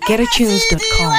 GetAtunes.com.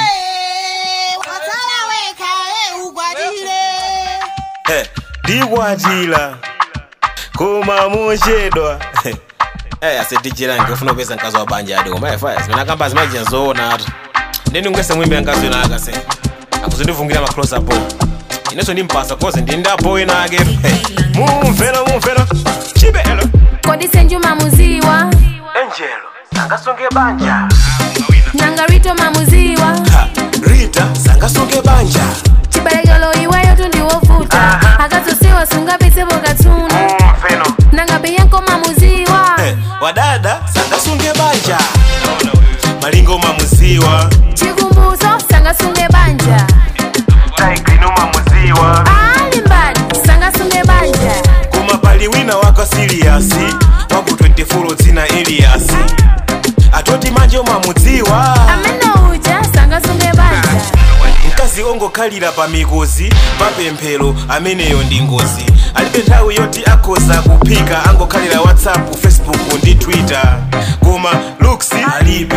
Eh, ndikwatira koma mochedwa Eh, asedijira ngifuna kupeza mkazi wa banja adi koma efa zimene akamba zimaji nzoona atu ndeni ngwese mwimbe mkazi wina akase akuzindivungira ma close up inenso ndimpasa koze ndindapo ina ake Eh, mumvera mumvera chibelo kodi senju mamuziwa angelo sangasunge banja nangarito mamuziwa ha rita sangasunge banja chibalekelo iweyo tundiwovuta akazosiwa sungapitsepo katsuna mumveno nangabeyanko mamuziwa Eh, wadada sangasunge banja malingo mamuziwa chikumbuzo sangasunge banja taigrino mamuziwa ali mbali sangasunge banja koma pali wina wako siliyasi waku 24 dzina eliyasi atoti manje umamudziwa amene uja sangasunge banja mkazi ongokhalira pa mikozi papemphero ameneyo ndi ngozi alibe nthawi yoti akhoza kuphika angokhalira whatsapp facebook ndi twitter koma looks alibe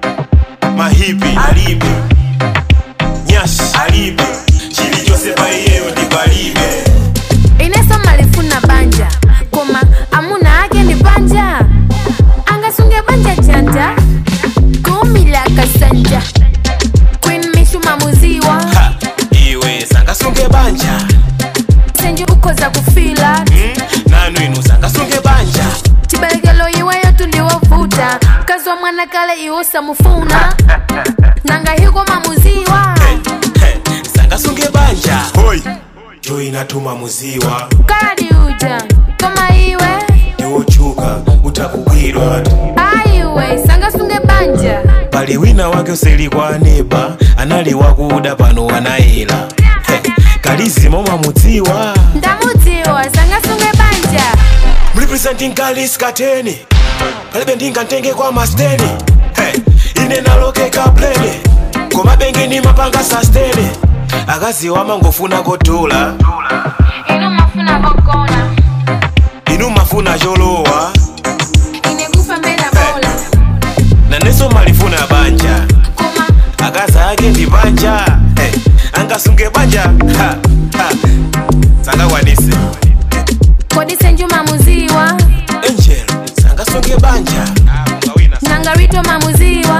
mahipi alibe nyashi alibe chilichonse pa iyeyo ndi palibe ineso malifuna banja koma amuna ake ndi banja angasunge banja janja kumila kasanja queen mishu mamuziwa ha iwe sangasunge banja senju ukhoza kufila hmm? nanu inu sangasunge banja chibalekelo iweyo tundiwovuta mkazi wa mwana kale iwo samufuna nanga hiko mamuziwa hey, hey, sangasunge banja hoi joinatuma muziwa kadi uja koma iwe iwochuka utakugwirwa aiwe sangasunge banja pali wina wake usilikwa neba anali wakuda pano anayela hey, kalizima umamudziwa ndamudziwa sangasunge banja mrepresenting kalis kateni palibe ndingatenge kwa masteni hey, ine nalokeka plene koma bengeni mapanga sastene akaziwa mangofuna kotola ino mafuna kokona inu mafuna cholowa ine kufa mbela bola naneso malifuna banja koma akaza ake ndi banja hey, angasunge banja ha, ha. sangakwanise kodi senju mamuziwa angel sangasunge banja nangarito mamuziwa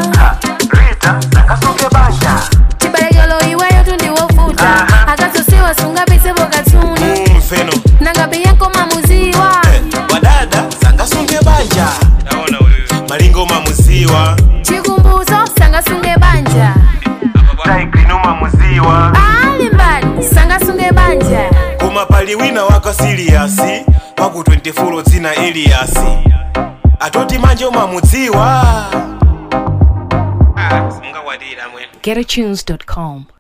chibalekelo iweyo tundiwovuta akazosiwa sungapitsepo katsuni mfeno nangabeyanko mamuziwa hey, wadada sangasunge banja malingo mamuziwa chikumbuzo sangasunge banja taigrino mamuziwa ali mbali sangasunge banja koma pali wina wako siliyasi waku 24 dzina eliyasi atoti manje umamudziwa GetAtunes.com.